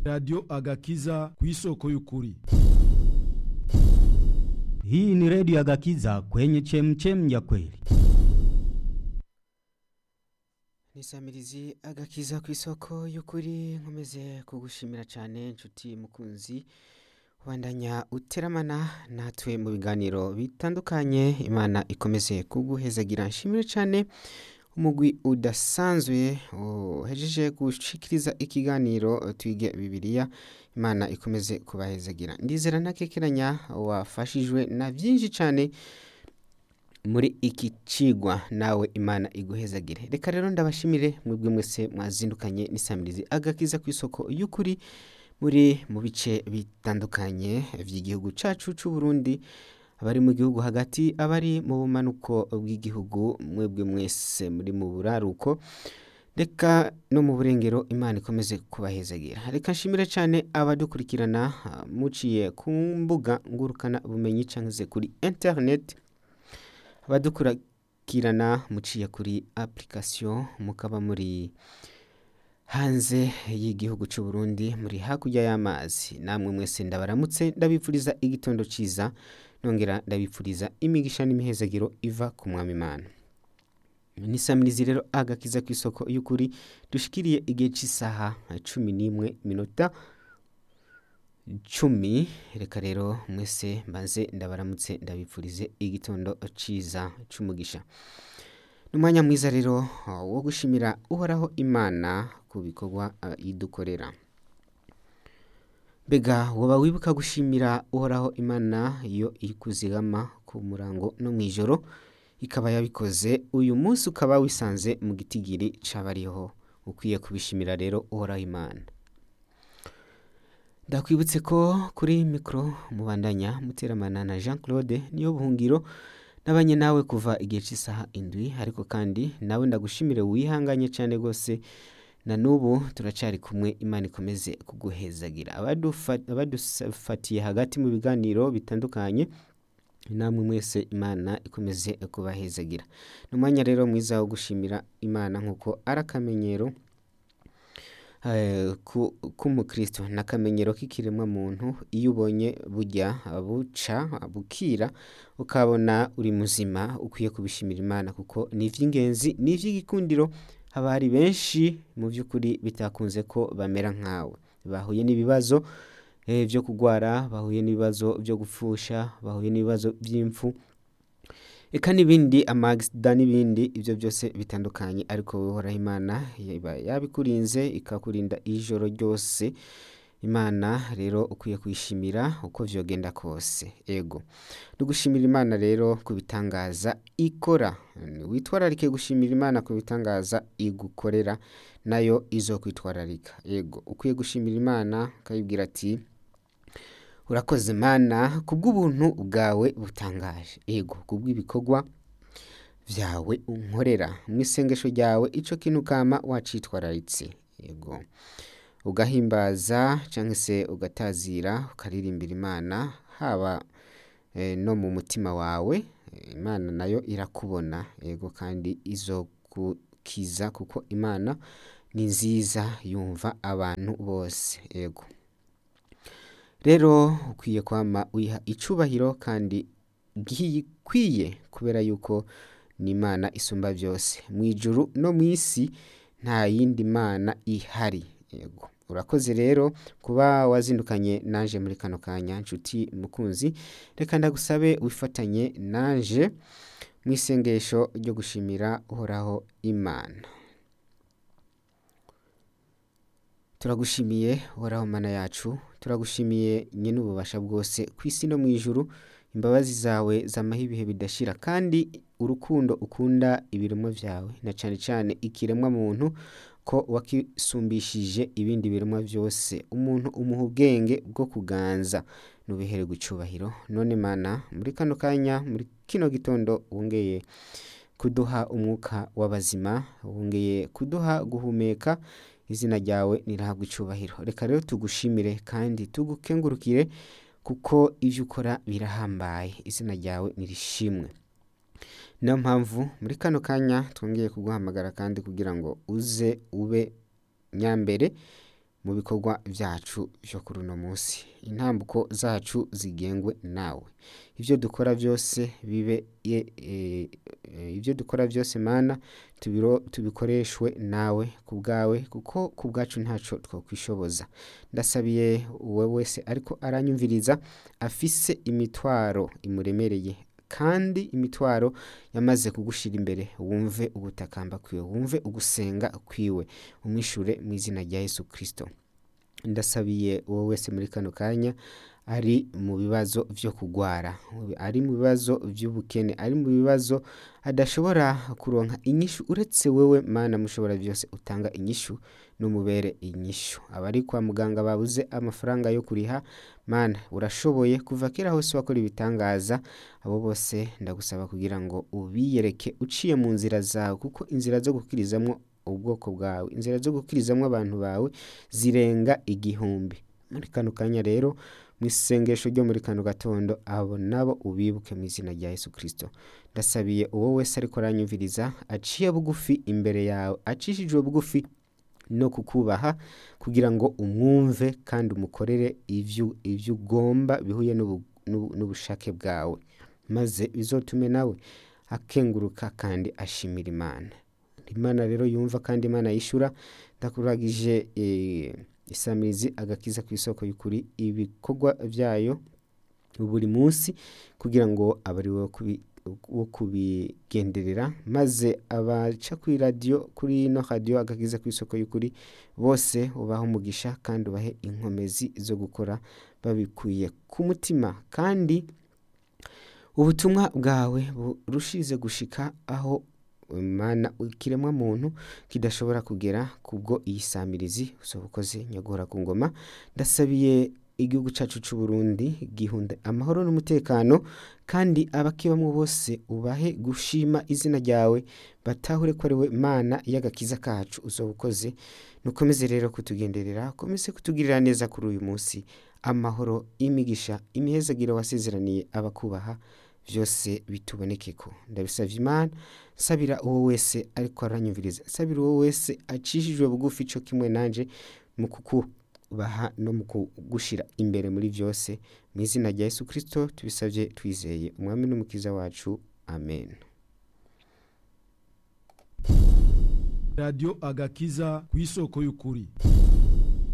radiyo agakiza ku isoko y'ukuri Hii ni redio ya Gakiza kwenye chemchem ya kweli. nisamirizi agakiza ku isoko y'ukuri nkomeze kugushimira cyane inshuti mukunzi ubandanya uteramana natwe mu biganiro bitandukanye imana ikomeze kuguhezagira nshimire cyane umugwi udasanzwe uhejeje gushikiriza ikiganiro twige bibiliya imana ikomeze kubahezagira ndizera ntakekeranya wafashijwe na byinshi cyane muri iki cigwa nawe imana iguhezagire reka rero ndabashimire mwebwe mwese mwazindukanye n'isamirizi agakiza ku isoko y'ukuri muri mu bice bitandukanye by'igihugu cyacu cy'u Burundi abari mu gihugu hagati abari mu bumanuko bw'igihugu mwebwe mwese muri mu buraruko reka no mu burengero imana ikomeze kubahezagira reka nshimire cyane abadukurikirana ah, muciye ku mbuga ngurukana bumenyi cyangwa se kuri interineti abadukurikirana muciye kuri application mukaba muri hanze y'igihugu cy'u Burundi muri hakurya y'amazi namwe mwese ndabaramutse ndabipfuriza igitondo cyiza nongera ndabipfuriza imigisha n'imihezagiro iva ku mwami imana nisamirizi rero agakiza ku isoko y'ukuri dushikiriye igihe cy'isaha cumi n'imwe minota cumi reka rero mwese mbanze ndabaramutse ndabipfurize igitondo cyiza cy'umugisha ni umwanya mwiza rero uh, wo gushimira uhoraho imana ku bikorwa uh, idukorera mbega woba wibuka gushimira uhoraho imana iyo ikuzigama ku murango no mu ijoro ikaba yabikoze uyu munsi ukaba wisanze mu gitigiri c'abariho ukwiye kubishimira rero uhoraho imana ndakwibutse ko kuri mikoro mubandanya muteramana na jean claude niyo buhungiro nabanye nawe kuva igihe cy'isaha indwi ariko kandi nawe ndagushimire wihanganye cyane rwose na n'ubu turacari kumwe imana ikomeze kuguhezagira Abadufa- abadufatiye hagati mu biganiro bitandukanye namwe mwese imana ikomeze kubahezagira ni umwanya rero mwiza wo gushimira imana nk'uko ari akamenyero eh, ku- k'umukristo ni akamenyero k'ikiremwa muntu iyo ubonye bujya buca bukira ukabona uri muzima ukwiye kubishimira imana kuko ni iby'ingenzi ni iby'igikundiro haba hari benshi mu by'ukuri bitakunze ko bamera nkawe bahuye n'ibibazo eh, byo kurwara bahuye n'ibibazo byo gupfusha bahuye n'ibibazo by'impfu eka n'ibindi amagisida n'ibindi ibyo byose bitandukanye ariko wowe uhoraho imana iba yabikurinze ikakurinda ijoro ryose imana rero ukwiye kuyishimira uko vyogenda kose ego dugushimira imana rero ku bitangaza ikora witwararike gushimira imana ku bitangaza igukorera nayo izokwitwararika ego ukwiye gushimira imana ukayibwira ati urakoze mana kubw'ubuntu bwawe butangaje ego kubw'ibikorwa byawe unkorera mu isengesho ryawe ico kintu kama wacitwararitse ego ugahimbaza cyangwa se ugatazira ukaririmbira imana haba eh, no mu mutima wawe eh, imana nayo irakubona ego kandi izogukiza kuko imana ni nziza yumva abantu bose ego rero ukwiye kwama wiha icubahiro kandi gikwiye kubera yuko ni imana isumba byose mu ijuru no mu isi nta yindi mana ihari yego urakoze rero kuba wazindukanye naje muri kano kanya nshuti mukunzi reka ndagusabe wifatanye naje mu isengesho ryo gushimira uhoraho imana turagushimiye uhoraho mana yacu turagushimiye nyine ububasha bwose ku isi no mu ijuru imbabazi zawe zamaho ibihe bidashira kandi urukundo ukunda ibiremwa byawe na cyane cyane ikiremwa muntu ko wakisumbishije ibindi biremwa byose umuntu umuha ubwenge bwo kuganza nubihererwa icubahiro none mana muri kano kanya muri kino gitondo wongeye kuduha umwuka w'abazima wongeye kuduha guhumeka izina ryawe nirahabwa icubahiro reka rero tugushimire kandi tugukengurukire kuko ibyo ukora birahambaye izina ryawe nirishimwe niyo mpamvu muri kano kanya twongeye kuguhamagara kandi kugira ngo uze ube nyambere mu bikorwa byacu byo kuri uno munsi intambuko zacu zigengwe nawe ibyo dukora byose bibe ye- eh, eh, ibyo dukora byose mana tubiro- tubikoreshwe nawe ku bwawe kuko ku bwacu ntaco twakwishoboza ndasabiye uwo wese ariko aranyumviriza afise imitwaro imuremereye kandi imitwaro yamaze kugushira imbere wumve ugutakamba kwiwe wumve ugusenga kwiwe umwishure mu izina rya yesu kirisito ndasabiye uwo wese muri kano kanya ari mu bibazo byo kugwara ari mu bibazo by'ubukene ari mu bibazo adashobora kuronka inyishu uretse wewe mana mushobora byose utanga inyishu n'umubere inyishu abari kwa muganga babuze amafaranga yo kuriha mana urashoboye kuva kera hose wakora ibitangaza abo bose ndagusaba kugira ngo ubiyereke uciye mu nzira zawe kuko inzira zo gukirizamwo ubwoko bwawe inzira zo gukirizamwo abantu bawe zirenga igihumbi muri kano kanya rero mu isengesho ryo muri kano gatondo abo nabo ubibuke mu izina rya yesu kirisito ndasabiye uwo wese ariko aranyumviriza aciye bugufi imbere yawe acishijwe bugufi no kukubaha kugira ngo umwumve kandi umukorere ivyo ivyo ugomba bihuye n'ubu- n'ubu- n'ubushake bwawe maze bizotume nawe akenguruka kandi ashimira imana imana rero yumva kandi imana yishura ndakuragije eh, isamirizi agakiza ku isoko y'ukuri ibikorwa byayo buri munsi kugira ngo abe ari wowe kubi- wo kubigenderera maze abaca kuri radiyo kuri ino radiyo agakiza ku isoko y'ukuri bose ubahe umugisha kandi ubahe inkomezi zo gukora babikuye ku mutima kandi ubutumwa bwawe burushize gushika aho mana ikiremwa muntu kidashobora kugera kubwo iyi samirizi usoba ukoze nyagora ku ngoma ndasabiye igihugu cyacu cy'u Burundi gihunda amahoro n'umutekano kandi abakibamo bose ubahe gushima izina ryawe batahure ko ari we mana y'agakiza kacu usoba ukoze nukomeze rero kutugenderera ukomeze kutugirira neza kuri uyu munsi amahoro imigisha imihezagiro wasezeraniye abakubaha byose bituboneke ko ndabisabye imana sabira uwo wese ariko aranyumviriza sabira uwo wese acishijwe bugufi cyo kimwe nanje mu kukubaha no mu kugushira imbere muri byose mu izina rya yesu kirisito tubisabye twizeye umwami n'umukiza wacu amen radiyo agakiza ku isoko y'ukuri